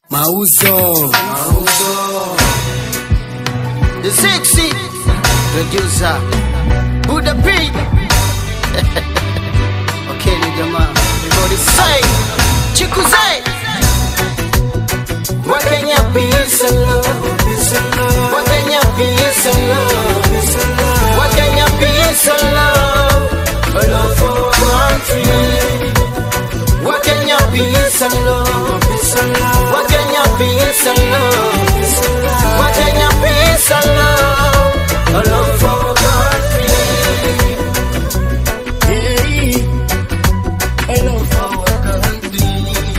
Mauzo. Mauzo. The sexy producer Buddha P. okay, ni jamaa. Everybody say, Chiku say. Wakenya peace and love. Wakenya peace and love. Wakenya peace and love. A love for our country. Wakenya peace and love. Wakenya peace and love. Wakenya peace and love. A love for our country. Yeah. A love for our country.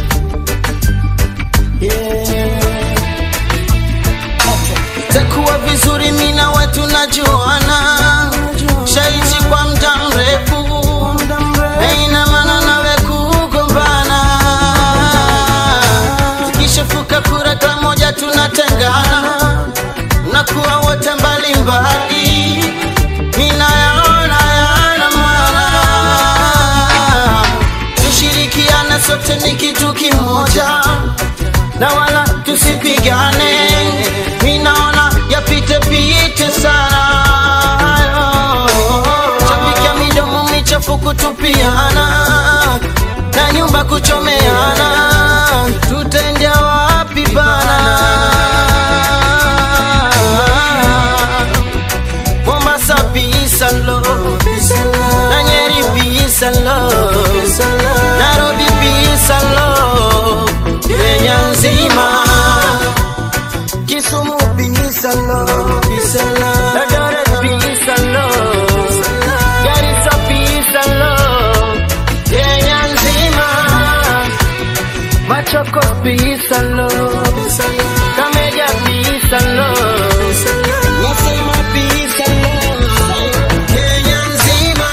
Yeah. Takuwa vizuri mina watu najuana shaishi kwa mda mrefu haina maana nawe kugombana zikishafuka kura kila moja tunatengana nakuwa wote mbalimbali ninayaona yana maana tushirikiane sote ni kitu kimoja na wala tusipigane minaona yapite pite sana chapikia midomo michafu kutupiana na nyumba kuchomeana tutendea wapi bana Mombasa peace and love na Nyeri peace and love Nairobi peace and love Kenya nzima Kisumu peace and love Eldoret peace and love Garissa peace and love Kenya nzima Machoko peace and love Kameja peace and love Nasema peace and love Kenya nzima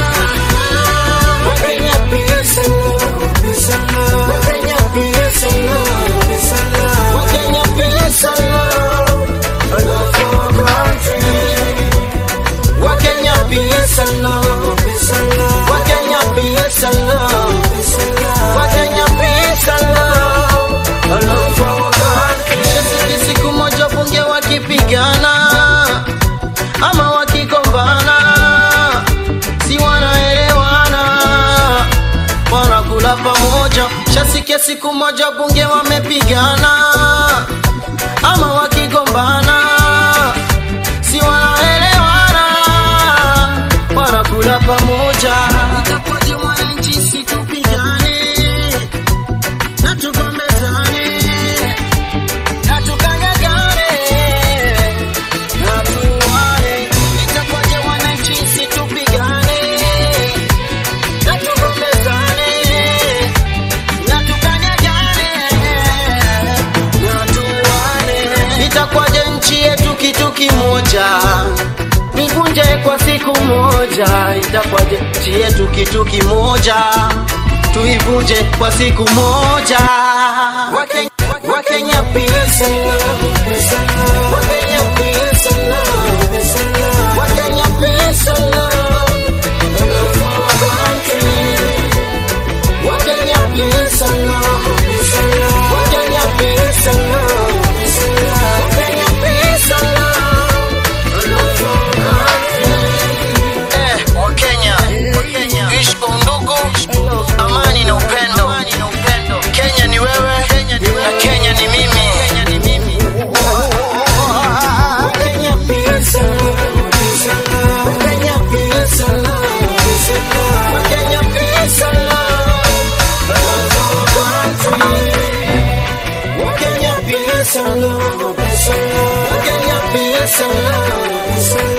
Wakenya peace and love Wakenya peace and love Wakenya peace and love A love for our country Wakenya peace and love Wakenya peace and love Wakenya peace and love A love for our country Siku moja bunge wakipigana ama wakigombana si wanaelewana wanakula pamoja shasikia siku moja bunge wamepigana ama wakigombana si wanaelewana wanakula pamoja itakuwaje mwananchi situpigane na tugombezane na tukanyagane na tuwane itakuwaje wananchi situpigane na tugombezane na tukanyagane na tuwane itakuwaje nchi yetu kitu kimoja nivunje kwa siku moja itakuwaje nchi yetu kitu kimoja tuivunje kwa siku moja Wakenya, Wakenya peace and love. Wakenya peace and love. Wakenya peace and love. Love for our country. Wakenya peace and love. Wakenya peace and love. Wakenya peace and love. Love for our country. Eh, Wakenya, ishi kwa undugu, amani na upendo. Kenya ni wewe na Kenya ni mimi. Wakenya peace and love. Wakenya peace and love. Wakenya peace and love. Love for our country. Wakenya peace and love. Wakenya peace and love.